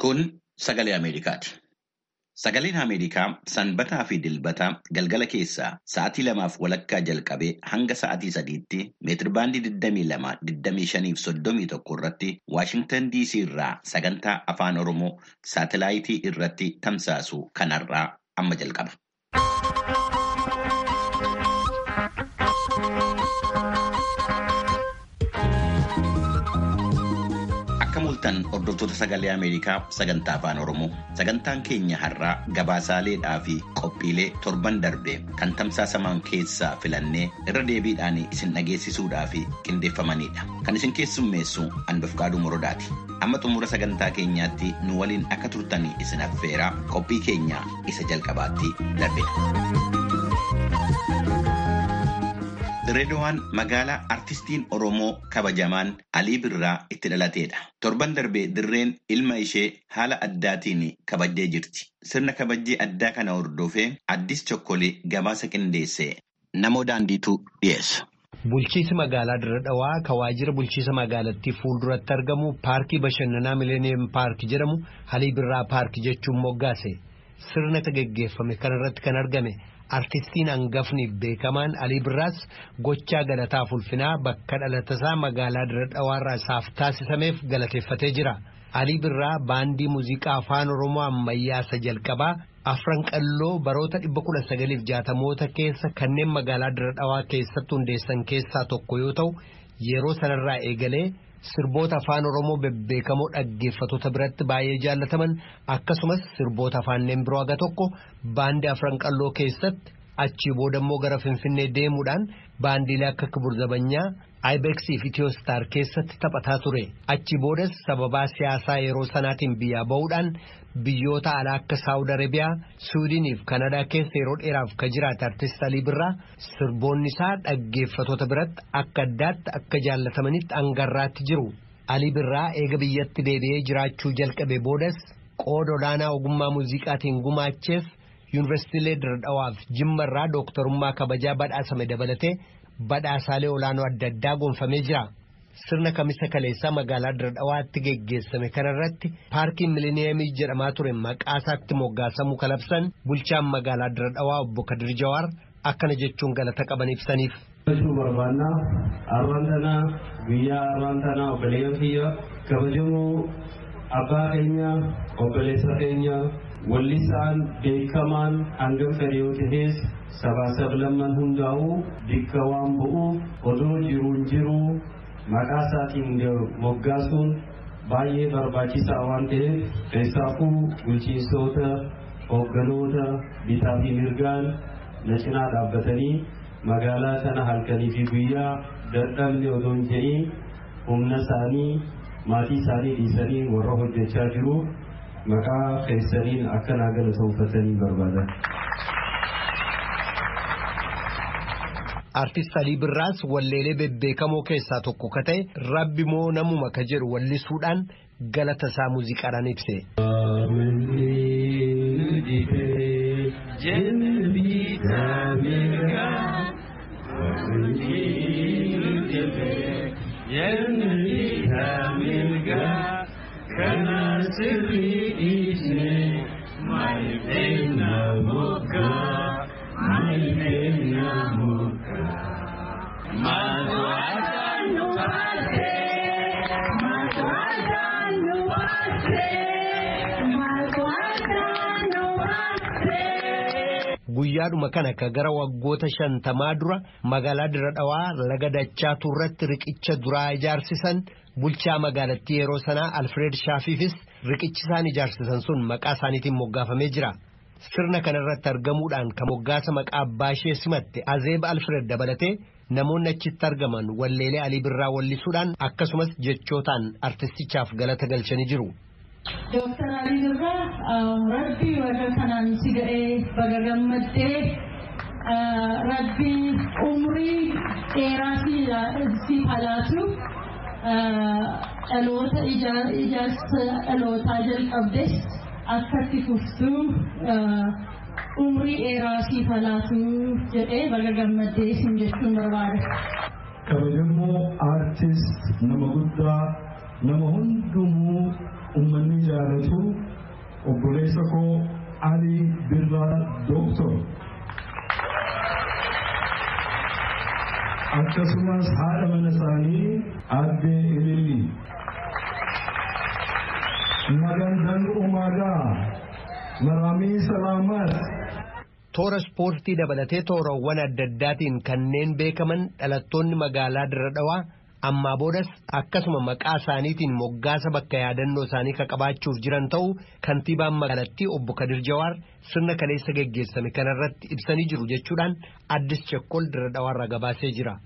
Kun sagalee Ameerikaati. Sagaleen Ameerikaa sanbataa fi dilbata galgala keessaa sa'aatii lamaaf walakkaa jalqabee hanga sa'aatii sadiitti meetirbaandii 22, 25 fi 31 irratti Waashingtan DC irraa sagantaa afaan Oromoo saatelaayitii irratti tamsaasu kanarraa amma jalqaba. Akka mul'atan hordoftoota sagalee Ameerikaa sagantaa afaan Oromoo sagantaan keenya har'aa gabaasaaleedhaa fi qophiilee torban darbe kan tamsaasaman keessaa filannee irra deebiidhaan isin dhageessisuudhaa fi qindeeffamanidha. Kan isin keessummeessu Anbafqaaduu Morodaati. Amma xumura sagantaa keenyaatti nu waliin akka turtanii isin affeeraa qophii keenya isa jalqabaatti darbina. Direedowaan magaalaa artistiin Oromoo kabajamaan Alii Birraa itti dhalateedha. Torban darbee dirreen ilma ishee haala addaatiin kabajjee jirti. Sirna kabajjee addaa kana hordofee addis chokkolee gabaasa qindeessee namoo daandiitu dhiyeessa. Bulchiinsi magaalaa Dirre Dhawaa kan waajjira bulchiinsa magaalattii fuulduratti argamu paarkii bashannanaa Mileeniyeem Paark jedhamu Alii Birraa Paark jechuun moggaase. Sirna gaggeeffame kanarratti kan argame. Artistiin hangafni beekamaan Alii Birraas gochaa galataaf ulfinaa bakka dhalatasaa magaalaa Dirre Dhawaarraa isaaf taasisameef galateeffatee jira. Alii Birraa baandii muuziqaa afaan Oromoo ammayyaa isa jalqabaa afran qalloo baroota dhibba kudha sagaliif jaatamoota keessa kanneen magaalaa Dirre Dhawaa keessatti hundeessan keessaa tokko yoo ta'u yeroo sanarraa eegalee sirboota afaan Oromoo bebbeekamoo dhaggeeffattoota biratti baay'ee jaallataman akkasumas sirboota afaanneen biroo haga tokko baandii afran qalloo keessatti achii boodammoo gara Finfinnee deemuudhaan baandiilee akka Kibur Zabanyaa Ibeeksii fi Itiyoostaar keessatti taphataa ture. Achii boodas sababaa siyaasaa yeroo sanaatiin biyyaa bahuudhaan biyyoota alaa akka Saawud Arabiyaa, Suudiinii fi Kanadaa keessa yeroo dheeraaf kan jiraate artist Alii Birraa sirboonni isaa dhaggeeffattoota biratti akka addaatti akka jaallatamanitti hangarraatti jiru. Alii Birraa eega biyyatti deebi'ee jiraachuu jalqabe boodas qooda olaanaa ogummaa muuziqaatiin gumaacheef yuunivarsiitiilee Dirre Dhawaaf Jimmarraa dooktarummaa kabajaa badhaasame dabalatee badhaasaalee olaanoo adda addaa gonfamee jira. Sirna kamisa kaleessaa magaalaa Dirre Dhawaatti geggeessame kanarratti paarkiin miliniyemii jedhamaa ture maqaa isaatti moggaasamuu kalabsan bulchaan magaalaa Dirre Dhawaa obbo Kadir Jawaar akkana jechuun galata qaban ibsaniif. barbaannaa arraan tanaa guyyaa arraan tanaa obboleeyyan kiyya kabajamoo abbaa keenya obboleessa keenya wallisaan beekamaan hangam fedhe yoo ta'es sabaa sablamman hundaa'uu bikka waan bu'uuf odoo jiruun jiruu maqaa isaatiin moggaasuun baay'ee barbaachisaa waan ta'eef keessaafuu bulchiinsoota hoogganoota bitaa fi mirgaan na cinaa dhaabbatanii magaalaa sana halkanii fi guyyaa dadhabne odoo hin jedhiin humna isaanii maatii isaanii dhiisanii warra hojjechaa jiru maqaa keessaniin akka naa galatoomfatanii barbaadan. Artist Alii Birraas walleelee bebbeekamoo keessaa tokko ka ta'e rabbi moo namuma ka jedhu wallisuudhaan galata isaa muuziqaadhaan ibse. Guyyaadhuma kana ka gara waggoota shantamaa dura magaalaa Dirre Dhawaa laga Dachaatu irratti riqicha duraa ijaarsisan bulchaa magaalattii yeroo sanaa Alfred Shaafiifis riqichi isaan ijaarsisan sun maqaa isaaniitiin moggaafamee jira. Sirna kanarratti argamuudhaan kan moggaasa maqaa abbaa ishee simatte Azeeb Alfred dabalatee namoonni achitti argaman walleelee Alii Birraa wallisuudhaan akkasumas jechootaan artistichaaf galata galchanii jiru. Dooktar Alii Birraa rabbi warra kanaan si ga'ee baga gammaddee rabbi umrii dheeraa si halaatu dhaloota ijaarsa dhalootaa jalqabdes akkatti fuftuu umrii dheeraa siif halaatu jedhee baga gammaddee isin jechuun barbaada. kabajamoo aartist nama guddaa nama hundumuu uummanni jaalatu obboleessa koo Ali Birraa Dooktor. Akkasumas haadha mana isaanii aadde Ililli. Magandan Umagaa Maramii Salaamat. Toora ispoortii dabalatee toorawwan adda addaatiin kanneen beekaman dhalattoonni magaalaa Dirra Dhawaa ammaa boodas akkasuma maqaa isaaniitiin moggaasa bakka yaadannoo isaanii qabaachuuf jiran ta'uu kantiibaan magaalattii obbo Kadir Jawaar sirna kaleessa geggeessame kanarratti ibsanii jiru jechuudhaan addis chekkol Dirra Dhawaarraa gabaasee jira.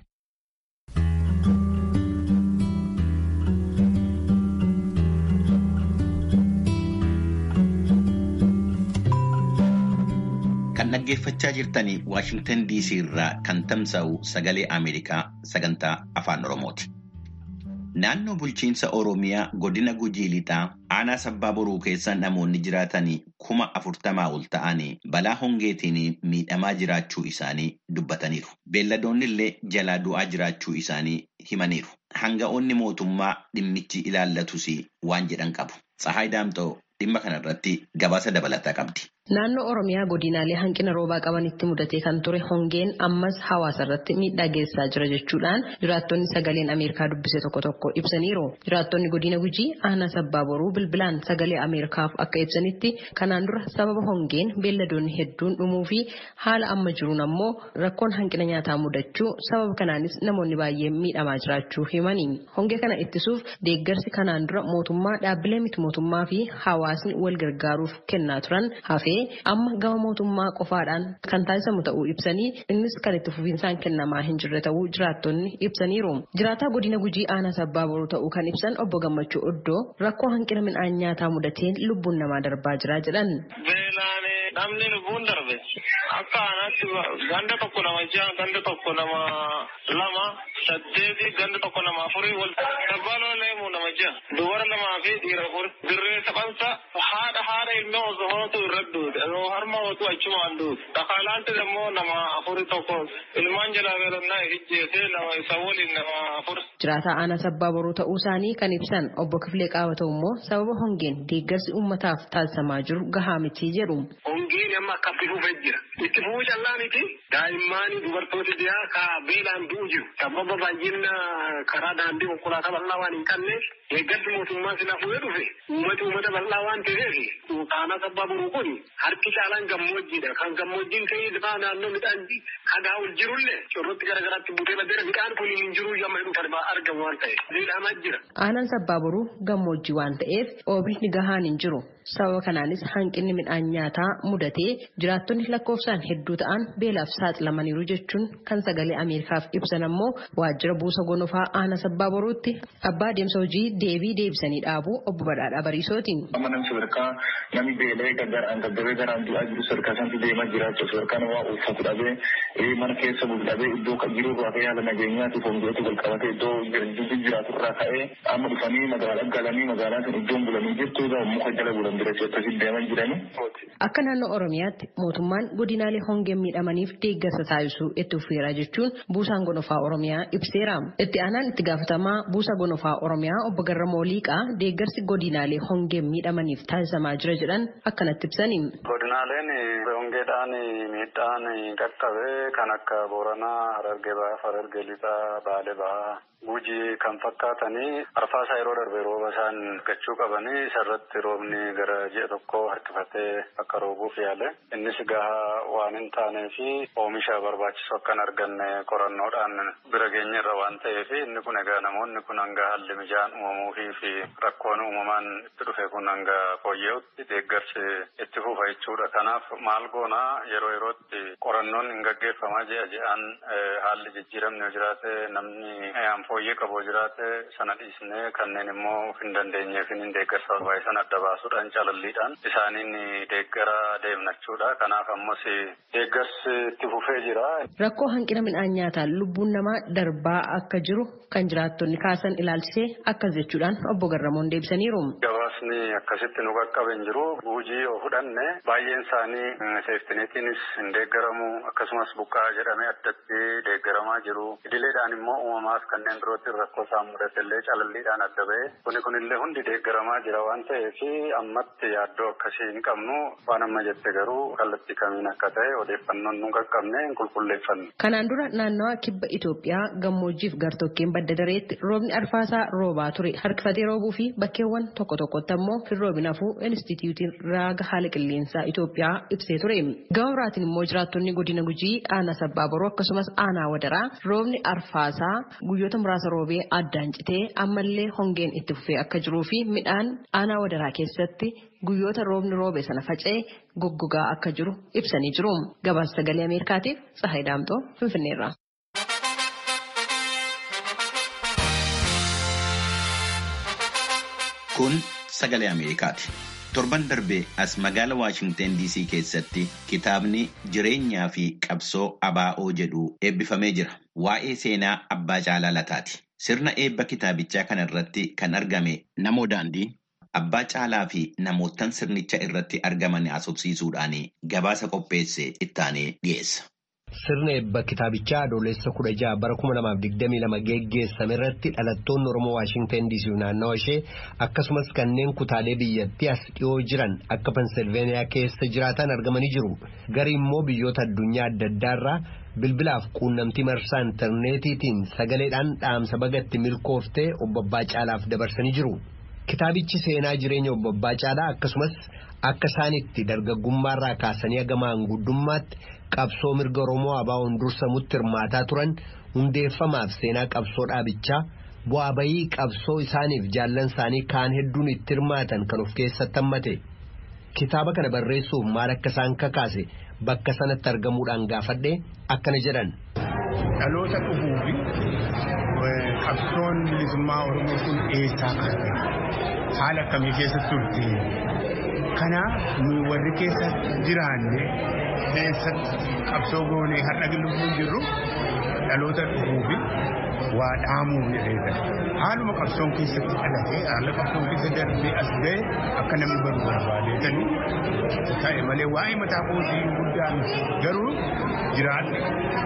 Kan dhaggeeffachaa jirtanii Waashingtan DC irraa kan tamsa'u sagalee Ameerikaa sagantaa Afaan Oromooti. Naannoo bulchiinsa Oromiyaa godina Gujii Lixaa aanaa sabbaa boruu keessa namoonni jiraatanii kuma afurtamaa ol ta'anii balaa hongeetiin miidhamaa jiraachuu isaanii dubbataniiru. Beelladoonni illee jalaa du'aa jiraachuu isaanii himaniiru. Hanga'oonni mootummaa dhimmichi ilaallatus waan jedhan qabu. Tsahaay Daamxoo dhimma kanarratti gabaasa dabalataa qabdi. Naannoo Oromiyaa godinaalee hanqina roobaa qabanitti mudatee kan ture hongeen ammas hawaasa irratti miidhaa geessaa jira jechuudhaan jiraattonni sagaleen Ameerikaa dubbise tokko tokko ibsaniiru. Jiraattonni godina Gujii aanaa sabbaa boruu bilbilaan sagalee Ameerikaaf akka ibsanitti kanaan dura sababa hongeen beelladoonni hedduun dhumuu fi haala amma jiruun ammoo rakkoon hanqina nyaataa mudachuu sababa kanaanis namoonni baay'een miidhamaa jiraachuu himani. Hongee kana ittisuuf deeggarsi kanaan dura mootummaa dhaabbilee miti mootummaa fi hawaasni wal gargaaruuf kennaa turan hafee amma gama mootummaa qofaadhaan kan taasisamu ta'uu ibsanii innis kan itti fufiinsaan kennamaa hin jirre ta'uu jiraattonni ibsaniiru. Jiraataa godina gujii aanaa sabbaa boruu ta'uu kan ibsan obbo Gammachuu Oddoo rakkoo hanqina midhaan nyaataa mudateen lubbuun namaa darbaa jira jedhan. Namni lubbuun darbe akka aanaatti ganda tokko nama jaha ganda tokko nama lama saddeeti ganda tokko nama afurii wal sabbaa looleemu nama jaha dubara lamaa fi dhiira afur dirree taphansa haadha haadha ilma osoo hootu irra duute osoo harma hootu achumaan duute dhakaalaanti immoo nama afuri tokko ilmaan jalaa beelonnaa ijjeesee nama isa waliin nama afur. Jiraataa aanaa sabbaa boruu ta'uu isaanii kan ibsan obbo Kifilee Qaawatoo immoo sababa hongeen deeggarsi uummataaf taasisamaa jiru gahaa miti jedhu. Hongeen amma akka itti fufee jira. Itti fufuu callaa miti daa'imman dubartooti dhiyaa ka beelaan du'u jiru. Sababa baay'ina karaa daandii konkolaataa bal'aa waan hin qabneef deeggarsi mootummaa sila fuudhee dhufe uummati uummata bal'aa waan ta'eef aanaa sabbaa boruu kun harki caalaan gammoojjiidha. Kan gammoojjiin ta'ee lafaa naannoo midhaan hagaa ol jirullee corrotti garaagaraatti buutee baddeera midhaan kun hin jiru yamma jedhu argamu waan ta'eef. Miidhamaa jira. Aanaan sabbaa boruu gammoojjii waan ta'eef oomishni gahaan hin jiru. Sababa kanaanis hanqinni midhaan nyaataa mudatee jiraattonni lakkoofsaan hedduu ta'an beelaaf saaxilamaniiru jechuun kan sagalee Ameerikaaf ibsan ammoo waajjira buusa gonofaa aanaa sabbaa boruutti abbaa deemsa hojii deebii deebisanii dhaabuu obbo Badhaadhaa Bariisootiin. Amma namni sadarkaa namni beelee gargaaraan gaggabee garaan du'aa jiru sadarkaa sanatti deemaa jiraachuu sadarkaa namaa uffatu dhabee mana keessa bulu dhabee iddoo jiru irraa ka'ee haala nageenyaatiif hongeetu wal qabatee iddoo jiraatu irraa ka'ee amma dhufanii magaalaa galanii magaalaa sun iddoon bulanii jirtu muka jala bulan Akka naannoo Oromiyaatti mootummaan godinaalee hongeen miidhamaniif deeggarsa taasisuu itti fufeera jechuun buusaan gonofaa Oromiyaa ibseera. Itti aanaan itti gaafatamaa buusa gonofaa Oromiyaa obbo Garramoo Liiqaa deeggarsi godinaalee hongeen miidhamaniif taasisamaa jira jedhan akkanatti ibsani. Godinaaleen hongeedhaan miidhaan qaqqabee kan akka Booranaa, Harargee Bahaa, Harargee Lixaa, Baalee Bahaa. Gujii kan fakkaatanii arfaasaa yeroo darbe rooba isaan argachuu qabanii isarratti roobni gara ji'a tokko harkifatee akka roobuuf yaale innis gahaa waan hin taanee fi oomisha barbaachisu akka hin arganne qorannoodhaan bira geenye irra waan ta'eef inni kun egaa namoonni kun hanga haalli mijaan uumamuufii fi rakkoon uumamaan itti dhufe kun hanga fooyya'utti deeggarsi itti fufa jechuudha. Kanaaf maal goonaa yeroo yerootti qorannoon hin gaggeeffamaa ji'a ji'aan haalli jijjiiramni yoo jiraate namni fooyyee qabu jiraate sana dhiisnee kanneen immoo hin dandeenyeef hin deeggarsa barbaachisan adda baasuudhaan calalliidhaan isaaniin deeggara deemnachuudha. Kanaaf ammas deeggarsi itti fufee jira. Rakkoo hanqina midhaan nyaataan lubbuun namaa darbaa akka jiru kan jiraattonni kaasan ilaalchisee akkas jechuudhaan obbo Garramoon deebisaniiru. Gabaasni akkasitti nu qaqqabe hin jiru. Guujii yoo fudhanne baay'een isaanii seeftineetiinis hin deeggaramu akkasumas buqqaa jedhamee addatti deeggaramaa jiru. Idileedhaan immoo uumamaaf kanneen birootti rakkoo isaan mudate illee calalliidhaan adda ba'e. Kuni kunillee hundi deeggaramaa jira waan ta'eef ammatti yaaddoo akkasii hin qabnu waan amma jette garuu kallattii kamiin akka ta'e odeeffannoon nu qaqqabne hin qulqulleeffanne. Kanaan dura naannawa kibba Itoophiyaa gammoojjiif gartokkeen badda dareetti roobni arfaasaa roobaa ture harkifatee roobuu fi bakkeewwan tokko tokkotti ammoo hin roobin hafuu inistitiyuutiin raaga haala qilleensaa Itoophiyaa ibsee ture. Gama biraatiin immoo jiraattonni godina gujii aanaa sabbaa boroo akkasumas aanaa wadaraa roobni arfaasaa guyyoota muraasa roobee addaan citee ammallee hongeen itti fufee akka jiruu fi midhaan aanaa wadaraa keessatti guyyoota roobni roobe sana faca'ee goggogaa akka jiru ibsanii jiru. Gabaasa sagalee Ameerikaatiif Tsahaay Daamtoo Finfinneerra. Kun sagalee Ameerikaati. Torban darbee as magaala Waashingteen DC keessatti kitaabni jireenyaa fi qabsoo abaa'oo jedhu eebbifamee jira. Waa'ee seenaa abbaa caalaa lataati. Sirna eebba kitaabichaa kana irratti kan argame namoo daandii abbaa caalaa fi namootan sirnicha irratti argaman haasofsiisuudhaan gabaasa qopheesse ittaanee dhiyeessa. Sirna eebba kitaabichaa adoolessa kudha jaha bara kuma lamaaf digdamii lama geggeessame irratti dhalattoonni Oromoo Waashingteen DC naannawa ishee akkasumas kanneen kutaalee biyyattii as dhiyoo jiran akka Pensilveeniyaa keessa jiraatan argamanii jiru. Gari immoo biyyoota addunyaa adda addaarraa bilbilaaf quunnamtii marsaa intarneetiitiin sagaleedhaan dhaamsa bagatti milkooftee obbo Abbaa Caalaaf dabarsanii jiru. Kitaabichi seenaa jireenya obbo Abbaa Caalaa akkasumas akka isaanitti dargaggummaarraa kaasanii hagamaan guddummaatti qabsoo mirga Oromoo ABO'n dursamutti hirmaataa turan hundeeffamaaf seenaa qabsoo dhaabichaa bu'aa bayii qabsoo isaaniif jaallan isaanii kaan hedduun itti hirmaatan kan of keessatti hammate. Kitaaba kana barreessuuf maal akka isaan kakaase bakka sanatti argamuudhaan gaafadhee akkana jedhan. Dhaloota dhufuu fi qabsoon bilisummaa Oromoo kun eessaa kaase haala akkamii keessatti turte kanaaf nu warri keessa jiraanne keessatti qabsoo goonee har'a lubbuun jirru dhaloota dhufuu fi waa dhaamuu jedheedha. Haaluma qabsoon keessatti dhalate haala qabsoon keessa darbee as ga'e akka namni baru barbaadeetanii ta'e malee waa'ee mataa kootii guddaan garuu jiraadhe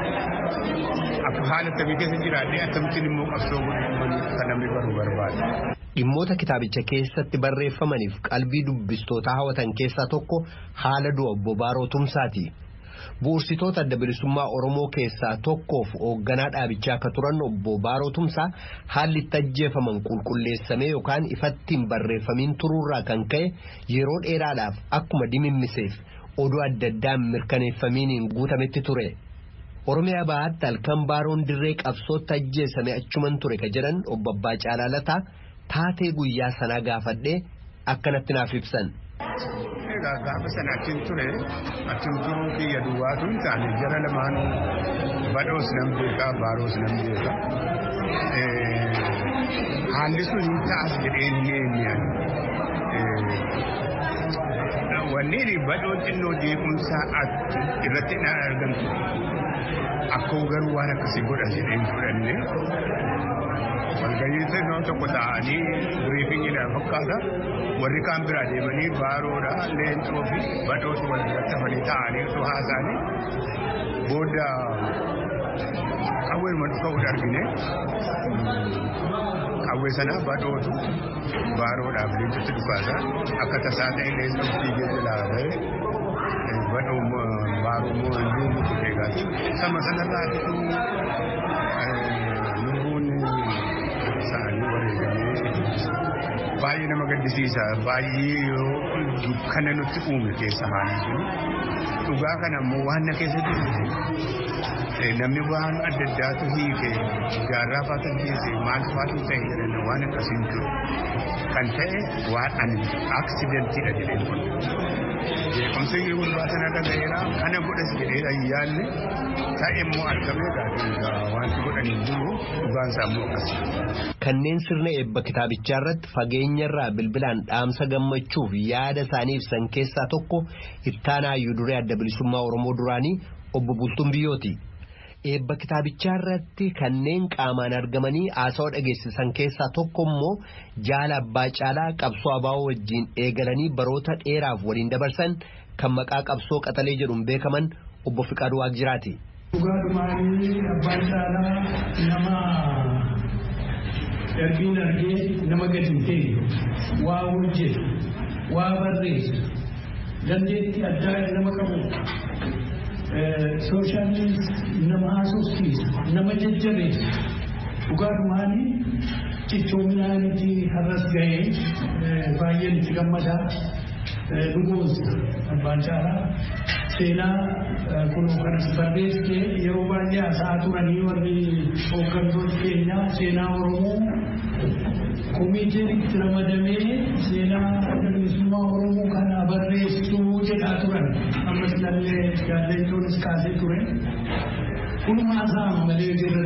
akka haala akkamii keessa jiraadhe akkamittiin immoo qabsoo godhu kan namni baru barbaade. Dhimmoota kitaabicha keessatti barreeffamaniif qalbii dubbistootaa hawwatan keessaa tokko haala du'a obbo Baaroo Tumsaati. Bu'uursitoota adda bilisummaa Oromoo keessaa tokkoof hoogganaa dhaabichaa akka turan obbo Baaroo Tumsaa haalli itti ajjeefaman qulqulleessamee yookaan ifattiin barreeffamiin turuurraa kan ka'e yeroo dheeraadhaaf akkuma dimimmiseef oduu adda addaan mirkaneeffamiiniin guutametti ture. Oromiyaa bahaatti halkan Baaroon dirree qabsootti ajjeesame achuman ture ka jedhan obbo Abbaa Caalaalataa taatee guyyaa sanaa gaafadhee akkanatti naaf ibsan. Egaa gaafa sana achiin ture achiin turuu kiyya duwwaatu hin taane jara lamaan badhoos nan beekaa baaroos nan beekaa. Haalli sun hin ta'as jedhee hin eenyaan. Wanneen badhoon xinnoo jeequmsaa irratti hin argamtu. Akkoo garuu waan akkasii godha jedhee hin fudhanne. walgahii xinnoo tokko ta'anii biriifingiidhaan fakkaata warri kaan biraa deemanii baaroodha leencoo fi badhootu wal irratti hafanii ta'anii osoo haasa'anii booda qawweeruma dhufa'uudha argine qawwee sana badhootu baaroodhaaf leencotti dhukaasa akka tasaa ta'e leencoo fiigee jalaa ba'e badhoo baaroo moo iyyuu mutu eegaati sama sanarraa isaanii wareegamee baay'ee nama gaddisiisa baay'ee yeroo dukkana nutti uume keessa haalli sun dhugaa kana ammoo waan na keessa jiru namni waan adda addaatu hiike gaarraa faatu hiike maal faatu ta'e jedhan waan akkasiin jiru kan ta'e waan ani aksidentii jedheen kun jeequmsa yoo gurbaa sana dhaga'eera kana godhas jedheera yaadne ta'e immoo argamee gaafa wanti godhanii jiru dhugaan isaa immoo akkasii. Kanneen sirna eebba kitaabichaa irratti fageenyarraa bilbilaan dhaamsa gammachuuf yaada isaanii ibsan keessaa tokko ittaanaa hayyuu duree adda bilisummaa Oromoo duraanii obbo Bultuun Biyyooti. Eebba kitaabichaa irratti kanneen qaamaan argamanii haasawaa dhageessisan keessaa tokko immoo jaala abbaa caalaa qabsoo abaa'oo wajjin eegalanii baroota dheeraaf waliin dabarsan kan maqaa qabsoo qaxalee jedhuun beekaman obbo Fiqaaduu Waaqjiraati. Dhugaadhumaanii abbaan caalaa nama darbiin argee nama gadi hin ta'e waa hojjetu waa barreessu dandeettii addaa nama qabu sooshaaliis nama haasofsiisu nama jajjabeessu dhugaadhumaanii cichoominaaniti har'as ga'ee baay'een itti gammadaa dhugoonsa abbaan caalaa seenaa kunoo kanas barreessee yeroo baay'ee haasa'aa turanii warri hooggantoonni keenyaa seenaa oromoo komiiteenitti ramadamee seenaa bilisummaa oromoo kana barreessuu jedhaa turan ammas illee jaallatoonis kaasee ture kunuma haasa'ama malee jirra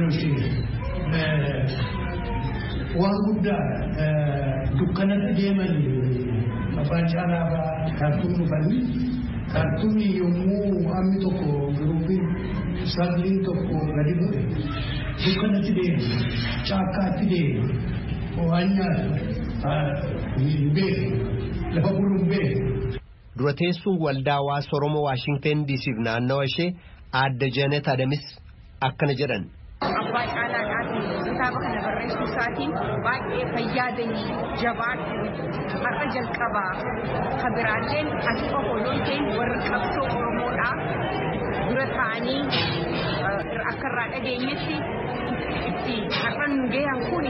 doshee waan guddaa dukkanatti deeman abbaan caalaa kaartuun dhufanii kaartuunii yommuu hammi tokko giruupiin sagliin tokko gadi bu'e dukkanatti deema caakkaatti deema waan nyaatu hin beeku lafa bulu hin beeku. Dura teessuun waldaa hawaasa Oromoo Waashingteen diisiif naannawa ishee aadde Janet Adamis akkana jedhan. Abbaa caalaadhaan kitaaba kana barreessuu isaatiin baay'ee fayyaadanii jabaadhu har'a jalqabaa ka biraalleen ati qofa yoo ta'in warri qabsoo Oromoodhaa dura ta'anii akka irraa dhageenyetti itti har'a nu gahan kuni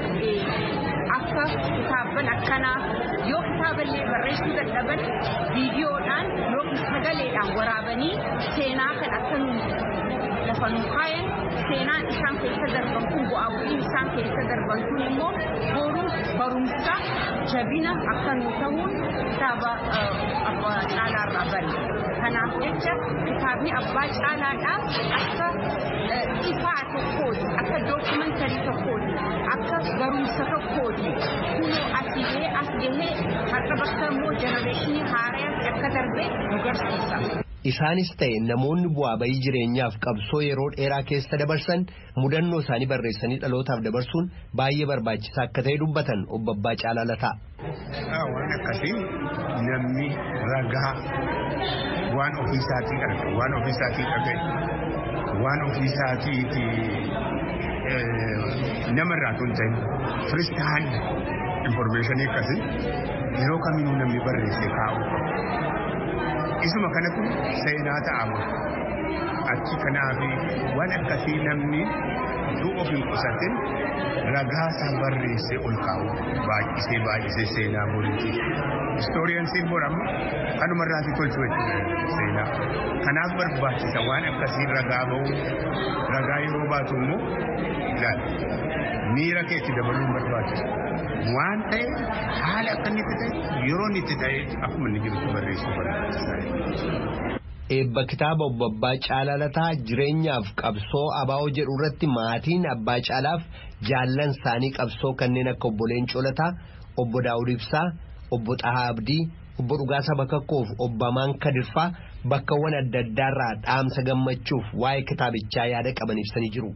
akka kitaaban akkanaa yoo kitaaballee barreessuu dadhaban viidiyoodhaan yookiin sagaleedhaan waraabanii seenaa kan akka nu lafa nu kaayan seenaan isaan keessa darban kun bu'aa bu'iin isaan keessa darban kun immoo boruuf barumsa jabina akka nu ta'uun kitaaba abbaa caalaarraa bari. Kanaaf jecha kitaabni abbaa caalaadhaa akka ifaa tokkooti akka dookumantarii tokkooti akka barumsa tokkooti kunoo asii as gahee har'a bakka immoo jenereeshinii haaraatti akka darbe nu garsiisa. Isaanis ta'e namoonni bu'aa bayii jireenyaaf qabsoo yeroo dheeraa keessa dabarsan mudannoo isaanii barreessanii dhalootaaf dabarsuun baay'ee barbaachisaa akka ta'e dubbatan obbo Abbaa Caalaa Lataa. Waan akkasii namni ragaa waan ofiisaatii arge waan ofiisaatii dhagaye waan ofiisaatiiti namarraa tun ta'e firist haali informeeshinii akkasii yeroo kamiinuu namni barreesse kaa'u isuma kanatu seenaa ta'ama achi kanaafi waan akkasii namni utuu of hin qusatin ragaa isaa barreessee ol kaa'u baay'isee baay'isee seenaa boriiti istooriyansiin boramma kanumarraati tolchu seenaa kanaaf barbaachisa waan akkasii ragaa ba'u ragaa yeroo baatu immoo ilaali miira keetti dabaluun barbaachisa waan ta'e haala akka inni itti ta'e yeroo inni itti ta'e akkuma inni jirutti barreessuu barbaachisaadha. Eebba kitaaba obbo Abbaa Caalaa Lataa jireenyaaf qabsoo abaa'oo jedhu irratti maatiin Abbaa Caalaaf jaallan isaanii qabsoo kanneen akka obbo Leencoo Lataa, obbo Daawud Ibsaa, obbo Xahaa Abdii, obbo Dhugaasaa Bakakkoof, obbo Amaan Kadirfaa bakkawwan adda addaarraa dhaamsa gammachuuf waa'ee kitaabichaa yaada qaban ibsanii jiru.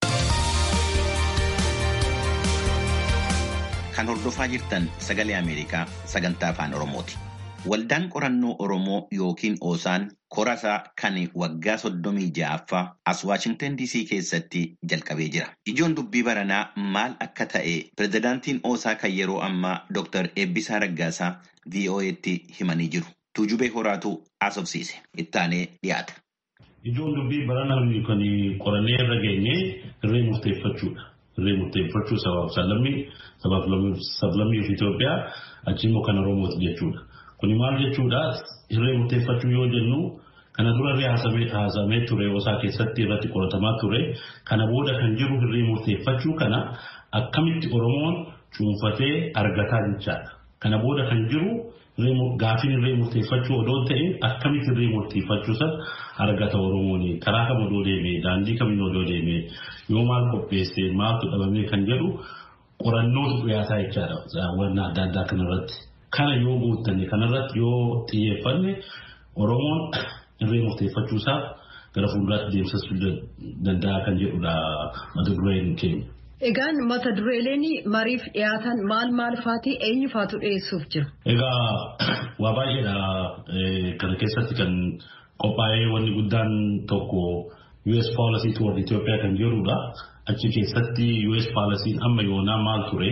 Kan hordofaa jirtan sagalee Ameerikaa sagantaa afaan Oromooti. Waldaan qorannoo Oromoo yookiin Oosaan korasaa kan waggaa soddomii ja'affaa as Waashingtan DC keessatti jalqabee jira. Ijoon dubbii baranaa maal akka ta'e pirezidaantiin Oosaa kan yeroo ammaa Dr. Eebbisaa Raggaasaa VOA'tti himanii jiru. Tuujubee horaatu haasofsiise. Ittaanee dhiyaata. Ijoon dubbii baranaa kan qorannee irra geenye irree murteeffachuudha. Irree murteeffachuu sabaaf sablammii sabaaf sablammii of Itoophiyaa achi immoo kan Oromooti jechuudha. Kuni maal jechuudha irree murteeffachuu yoo jennu kana dura irree haasamee ture osaa keessatti irratti qoratamaa ture kana booda kan jiru irree murteeffachuu kana akkamitti Oromoon cuunfatee argataa jechaadha. Kana booda kan jiru gaafiin irree murteeffachuu odoo ta'e akkamitti irree murteeffachuu sana argata Oromoon karaa kam odoo deemee daandii kamiin odoo deemee yoo maal qopheesse maaltu dhabamee kan jedhu qorannootu dhiyaataa jechaadha wanna adda addaa kanarratti. Kana yoo guuttanne kanarratti yoo xiyyeeffanne Oromoon irree murteeffachuusaaf gara fuulduraatti deemsisuu danda'a kan jedhudha mata dureen keenya. Egaan mata dureeleen mariif dhiyaatan maal maal faati eenyu faatu dhiyeessuuf jira? Egaa waa baay'eedha kana keessatti kan qophaa'ee wanni guddaan tokko US policy toward Ethiopia kan jedhudha. Achi keessatti US policy amma yoonaa maal ture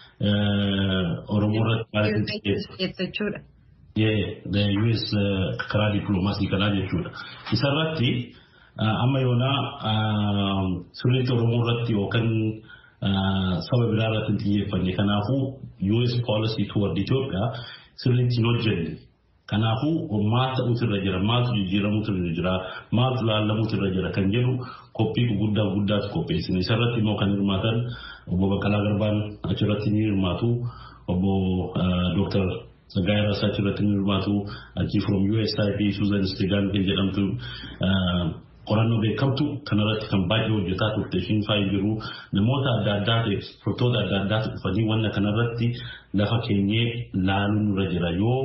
Oromoo irratti the US karaa dippiloomaasii kanaa jechuudha. Isarratti amma yoonaa sirriitti Oromoo irratti yookaan saba biraa irratti hin xiyyeeffanne. Kanaafuu US policy toward Ethiopia sirriitti hin hojjenne. Kanaafuu maal ta'uutu irra jira, maaltu jijjiiramuutu irra jira, maaltu laallamuutu irra jira kan jedhu qophii gurguddaa guddaatu qopheessine. Isarratti immoo kan hirmaatan obbo Baqqalaa Garbaan achirratti ni hirmaatu, obbo Dooktar Saggaayee Rasaa achirratti ni hirmaatu, achi from USIP Suuzan Isteegaan kan jedhamtu qorannoo beekamtu kanarratti kan baay'ee hojjetaa turte ishiin faayii jiru namoota adda addaa ekspertoota adda addaatu dhufanii wanna kanarratti lafa keenyee laaluun irra jira yoo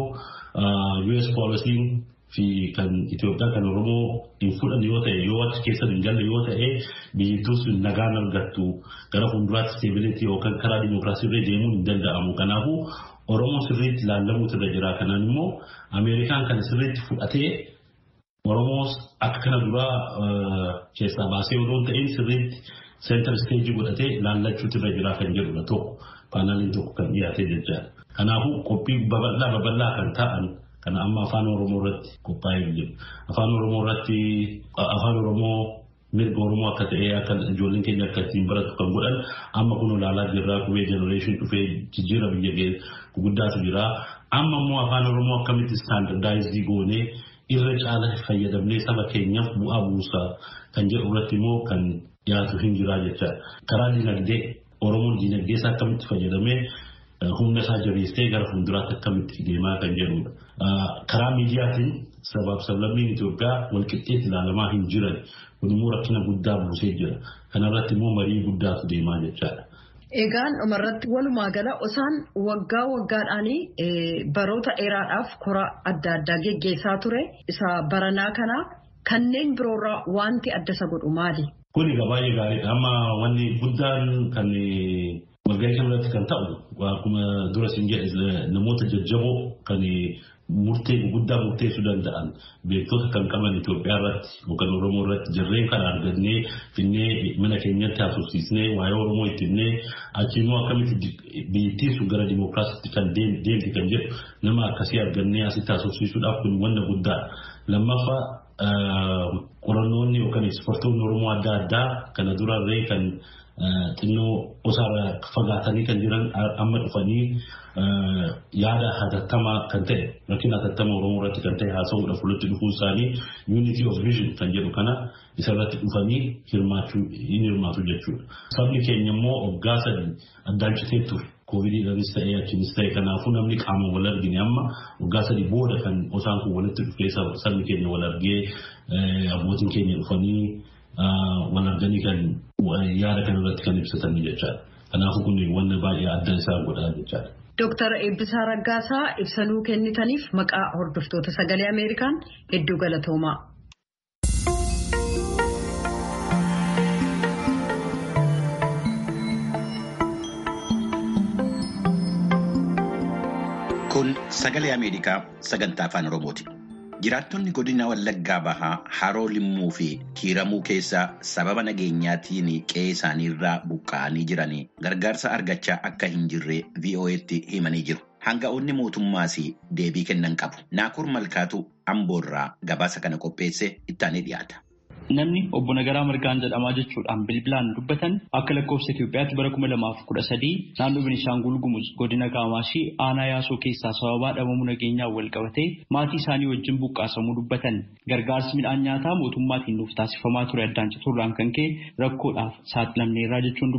US poolisiin fi kan Itoophiyaa kan Oromoo hin fudhanne yoo ta'e yoo achi keessa hin galle yoo ta'e biyyattiin sun nagaan argattu gara fuulduraatti steebilitii yookaan karaa dimookiraasii irra deemuun hin danda'amu kanaafuu Oromoo sirriitti laallamuutu irra jira kanaan immoo Ameerikaan kan sirriitti fudhatee Oromoos akka kana duraa keessaa baasee odoo ta'in sirriitti seentar isteejii godhatee laallachuutu irra jira kan jedhudha tokko paanaaliin tokko kan dhiyaatee jechaadha. Kanaafuu qophii babal'aa babal'aa kan ta'an kana amma afaan Oromoo irratti qophaa'ee jiru. Afaan Oromoo irratti afaan Oromoo mirga Oromoo akka ta'e akka ijoolleen keenya akka ittiin baratu kan godhan amma kun ilaalaa jirra qubee jenereeshin dhufee jijjiira biyya guddaatu jira. Amma immoo afaan Oromoo akkamitti istaandardaayizii goonee irra caala fayyadamnee saba keenyaaf bu'aa buusaa kan jedhu irratti immoo kan dhiyaatu hin jiraa jechaadha. Karaa dinagdee Oromoon dinagdee isaa akkamitti fayyadamee humna isaa jabeessee gara fuulduraatti akkamitti deemaa kan jedhudha. Karaa miidiyaatiin sabaaf sablammiin Itoophiyaa walqixxeetti ilaalamaa hin jiran kun immoo rakkina guddaa buusee jira. Kanarratti immoo marii guddaatu deemaa jechaadha. Egaan dhumarratti walumaa gala osaan waggaa waggaadhaan baroota dheeraadhaaf koraa adda addaa geggeessaa ture isa baranaa kana kanneen biroorraa wanti adda isa godhu maali? Kun egaa baay'ee gaariidha. Amma wanni guddaan kan walgahii kanarratti kan ta'u akkuma dura siin jedhe namoota jajjaboo kan murtee guddaa murteessuu danda'an beektota kan qaban Itoophiyaa irratti yookaan Oromoo irratti jarreen kana argannee finnee mana keenyatti haasofsiisnee waa'ee Oromoo itti himnee achi immoo akkamitti biyyattiin sun gara dimookiraasiitti kan deemti kan jedhu nama akkasii argannee asitti haasofsiisuudhaaf kun wanna guddaadha. Lammaffaa qorannoonni yookaan ispoortoonni Oromoo adda addaa kana durarree kan xinnoo osaarraa fagaatanii kan jiran amma dhufanii yaada hatattamaa kan ta'e rakkina hatattamaa Oromoo irratti kan ta'e haasa'uudhaaf walitti dhufuun isaanii unity of vision kan jedhu kana isarratti dhufanii hirmaachuu hin hirmaatu jechuudha. Sabni keenya immoo waggaa sadii addaan citee ture. Koovidiidhaanis ta'ee achiinis ta'e kanaafuu namni qaama wal argine amma waggaa sadii booda kan osaan kun walitti dhufee sabni keenya wal argee abbootiin keenya dhufanii wal arganii kan yaada kanarratti kan ibsatan jechaadha. Kanaafuu kun wanna baay'ee adda isaa godhaa jechaadha. Dooktar Eebbisaa Raggaasaa ibsanuu kennitaniif maqaa hordoftoota sagalee Ameerikaan hedduu galatoomaa. Kun sagalee Ameerikaa sagantaa afaan Oromooti. Jiraattonni godina Wallaggaa Bahaa Haroo Limmuu fi Kiiramuu keessaa sababa nageenyaatiin qe'ee isaaniirraa buqqa'anii jiran gargaarsa argachaa akka hin jirre VOA'tti himanii jiru. Hanga'oonni mootummaas deebii kennan qabu. Naakur Malkaatu Amboorraa gabaasa kana qopheesse ittaanee dhiyaata. Namni obbo Nagaraa Margaan jedhamaa jechuudhaan bilbilaan dubbatan akka lakkoofsa Itoophiyaatti bara kuma lamaaf kudha sadii naannoo Beenishaangul Gumuz godina Kaamaashii aanaa yaasoo keessaa sababaa dhabamuu nageenyaan wal qabatee maatii isaanii wajjin buqqaasamuu dubbatan. Gargaarsi midhaan nyaataa mootummaatiin nuuf taasifamaa ture addaan cituurraan kan ka'e rakkoodhaaf saaxilamneerraa jechuun dubbatu.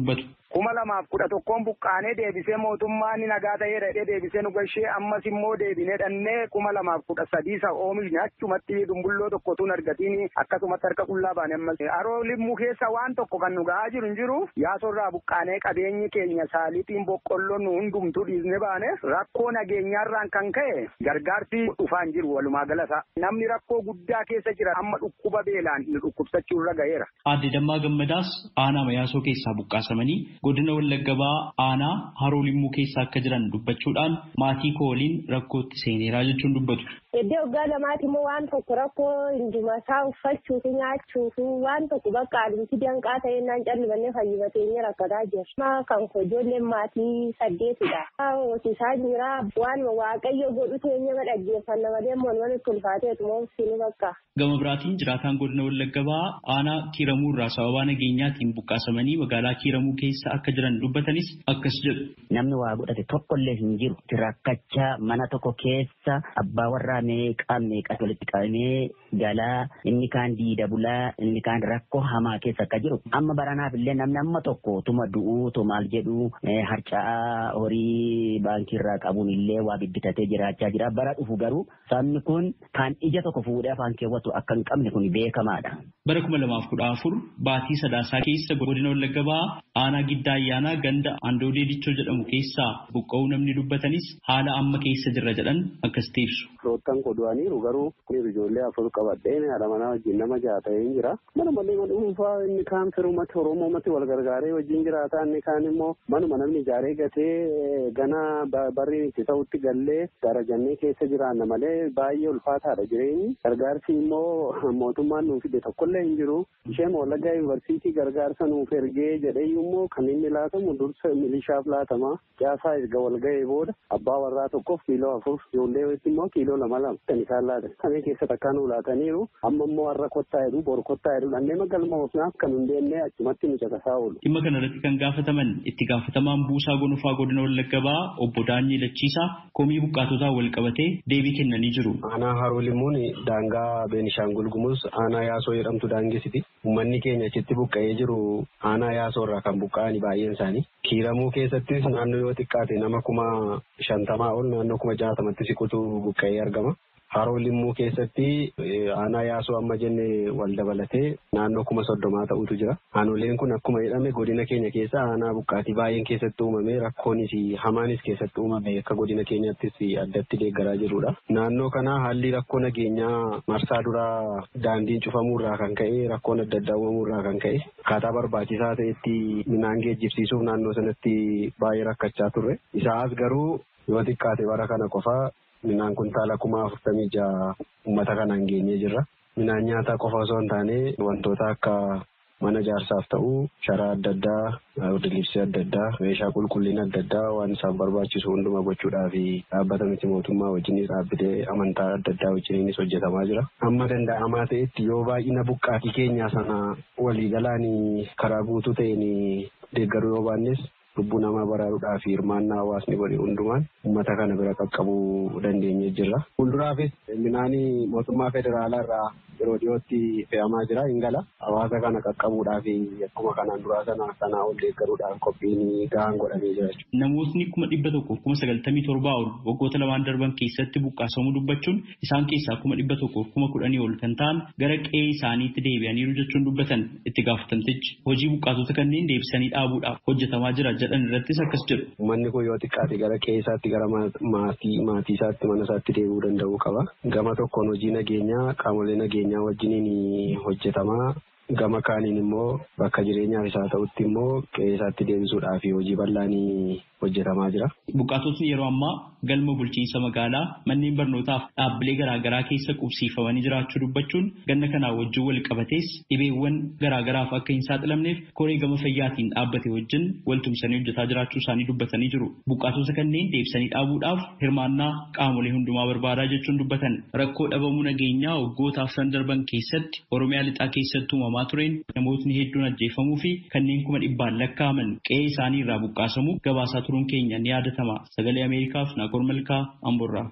kuma lamaaf kudha tokkoon buqqaanee deebisee mootummaan nagaa ta'ee dhedhee deebisee nu gashee ammas immoo deebinee dhannee kuma lamaaf kudha sadii isa oomishni achumatti dumbulloo tokkotuun argatiin akkasumatti harka qullaa baane ammas haroo limmuu keessa waan tokko kan nu ga'aa jiru hin jiru yaasorraa buqqaanee qabeenyi keenya saalixiin boqqolloon nu hundumtuu dhiisne baane rakkoo nageenyaarraan kan ka'e gargaarsi dhufaa hin jiru walumaa galasa namni rakkoo guddaa keessa jira amma dhukkuba beelaan nu dhukkubsachuu irra ga'eera. Aadde Dammaa Gammadaas aanaa Mayaasoo keessaa buqqaasamanii godina Wallaggaa aanaa haroo limmuu keessa akka jiran dubbachuudhaan maatii koo waliin rakkootti seeneeraa jechuun dubbatu. Iddoo waggaa lamaati immoo waan tokko rakkoo hunduma isaa uffachuuf nyaachuuf waan tokko bakka alimti danqaa ta'e naan callibanne fayyibateenya rakkataa jira. Kan ijoolleen maatii saddeetidha. Hoosisaa jira waan waaqayyo godhu teenya dhaggeeffanna malee moon itti ulfaateetu moo sinu bakka. Gama biraatiin jiraataan godina Wallaggaa aanaa kiiramuu irraa sababaa nageenyaatiin buqqaasamanii magaalaa kiiramuu keessa akka jiran dubbatanis akkas jedhu. Namni waa godhate tokkollee hin jiru. Rakkachaa mana tokko keessa abbaa warraa meeqaa meeqaa walitti qabamee galaa inni kaan diida bulaa inni kaan rakkoo hamaa keessa akka jiru. Amma baranaaf illee namni amma tokko tuma du'uu tu maal jedhu harca'aa horii baankii irraa qabuun illee waa bibbitatee jiraachaa jira. Bara dhufu garuu sabni kun kan ija tokko fuudhee afaan keewwatu akka hin qabne kun beekamaadha. Bara kuma lamaaf kudha afur baatii sadaasaa keessa godina Wallaggaa aanaa giddaa ayyaanaa ganda Andoodee Dichoo jedhamu keessaa buqqa'uu namni dubbatanis haala amma keessa jirra jedhan akkas ibsu. Firoottan qodu'aniiru garuu ijoollee afur qabadheen haadha manaa wajjin nama ja'a ta'ee jira. Mana malee mana dhuunfaa inni kaan firumatti Oromoomatti wal gargaaree wajjin jiraata inni kaan immoo manuma namni ijaaree gatee gana barri itti ta'utti gallee darajannee keessa jiraanna malee baay'ee ulfaataadha jireenyi. Gargaarsi immoo mootummaan nuuf fide tokkollee hin jiru. Isheen Wallaggaa Yuunivarsiitii gargaarsa nuuf ergee jedhee immoo kan inni laatamu dursa milishaaf laatama. Caasaa erga wal ga'ee booda abbaa warraa tokkoof kiiloo afur ijoollee immoo kiiloo lama lama kan isaan laatan. Samii keessatti akka nu laataniiru amma immoo har'a kottaa jedhu bor kottaa jedhu dhannee magalma ofnaaf kan hin deemnee achumatti nu caqasaa oolu. Dhimma kanarratti kan gaafataman itti gaafatamaan buusaa gonfaa godina Wallaggaa obbo Daanyii Lachiisaa komii buqqaatotaa wal qabatee deebii kennanii jiru. Aanaa Haroo Limmuun daangaa Beenishaangul Gumuz aanaa Yaasoo jedhamtu daangeessiti. Uummanni keenya achitti buqqa'ee jiru aanaa Yaasoo irraa kan buqqa'ani baay'een isaanii. Kiiramuu keessattis naannoo yoo xiqqaate nama kuma shantamaa ol naannoo kuma jaatamatti siqutu buqqa'ee argama. Haroo limmuu keessatti aanaa yaasoo amma jenne wal dabalatee naannoo kuma soddomaa ta'utu jira. Aanoleen kun akkuma jedhame godina keenya keessa aanaa buqqaatii baay'een keessatti uumame rakkoonis hamaanis keessatti uumame akka godina keenyattis addatti deeggaraa jirudha. Naannoo kana haalli rakkoo nageenyaa marsaa duraa daandiin cufamuurraa kan ka'e rakkoon adda addaa uumamuurraa kan ka'e akkaataa barbaachisaa ta'etti midhaan geejjibsiisuuf naannoo sanatti baay'ee rakkachaa turre. Isaas garuu yoo xiqqaate bara kana qofaa Midhaan kuntaala kuma afurtamii jaha uummata kanaan geenyee jirra. Midhaan nyaataa qofa osoo hin taane wantoota akka mana jaarsaaf ta'u sharaa adda addaa, libsii adda addaa, meeshaa qulqullina adda addaa waan isaaf barbaachisu hunduma gochuudhaaf dhaabbata miti mootummaa wajjinis dhaabbilee amantaa adda addaa wajjininis hojjetamaa jira. Amma danda'amaa ta'etti yoo baay'ina buqqaatii keenyaa sana waliigalaan karaa guutuu ta'een deeggaruu yoo baannes lubbuu namaa baraaruudhaaf hirmaannaa hawaasni godhe hundumaan uummata kana bira qaqqabuu dandeenyee jirra. Fuulduraafis midhaanii mootummaa federaalaa irraa yeroo dhiyootti fe'amaa jira hin gala. Hawaasa kana qaqqabuudhaaf akkuma kanaan duraa sana sanaa ol deeggaruudhaaf qophiin gahaan godhamee jira jechuudha. Namootni kuma dhibba tokko kuma sagaltamii torbaa ol waggoota lamaan darban keessatti buqqaasamuu dubbachuun isaan keessaa kuma dhibba tokko kuma kudhanii ol kan ta'an gara qe'ee isaaniitti deebi'aniiru jechuun dubbatan itti gaafatamtichi hojii buqqaatota kanneen deebisanii dhaabuudhaaf hojjetamaa jira jedhan irrattis akkas jedhu. Uummanni kun yoo xiqqaate gara qe'ee isaatti gara maatii maatii isaatti mana isaatti deebi'uu danda'uu qaba. Gama tokkoon hojii nageenyaa qaamolee nageenyaa wajjiniin hojjetamaa gama kaaniin immoo bakka jireenyaaf isaa ta'utti immoo qe'ee isaatti deebisuudhaaf hojii bal'aanii hojjetamaa jira. Buqqaatotni yeroo ammaa galma bulchiinsa magaalaa manneen barnootaaf dhaabbilee garaagaraa keessa qubsiifamanii jiraachuu dubbachuun ganna kanaa wajjin wal qabatees dhibeewwan garaagaraaf akka hin saaxilamneef koree gama fayyaatiin dhaabbate wajjin waltumsanii hojjetaa jiraachuu isaanii dubbatanii jiru. Buqqaatota kanneen deebisanii dhaabuudhaaf hirmaannaa qaamolee hundumaa barbaadaa jechuun dubbatan rakkoo dhabamuu nageenyaa waggootaaf san darban keessatti Oromiyaa lixaa keessatti uumamaa tureen namootni hedduun ajjeefamuu fi kanneen kuma dhibbaan lakkaa'aman qe'ee isaanii irraa buqqaasamuu gabaasaa turuun keenya ni yaadatama. Sagalee Ameerikaaf Naakor Malkaa Amborraa.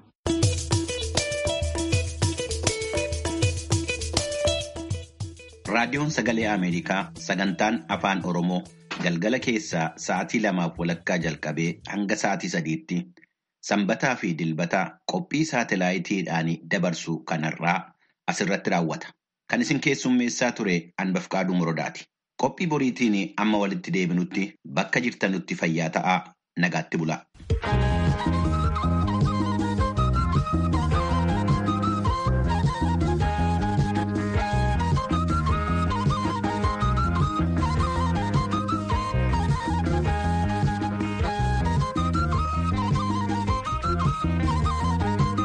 Raadiyoon Sagalee Ameerikaa sagantaan Afaan Oromoo galgala keessaa sa'aatii lamaaf walakkaa jalqabee hanga sa'aatii sadiitti sanbataa fi dilbata qophii saatalaayitiidhaan dabarsu kanarraa asirratti raawwata. Kan isin keessummeessaa ture Anbafqaaduu Morodaati. Qophii boriitiin amma walitti deebinutti bakka jirtanutti fayyaa ta'aa nagaatti bulaa.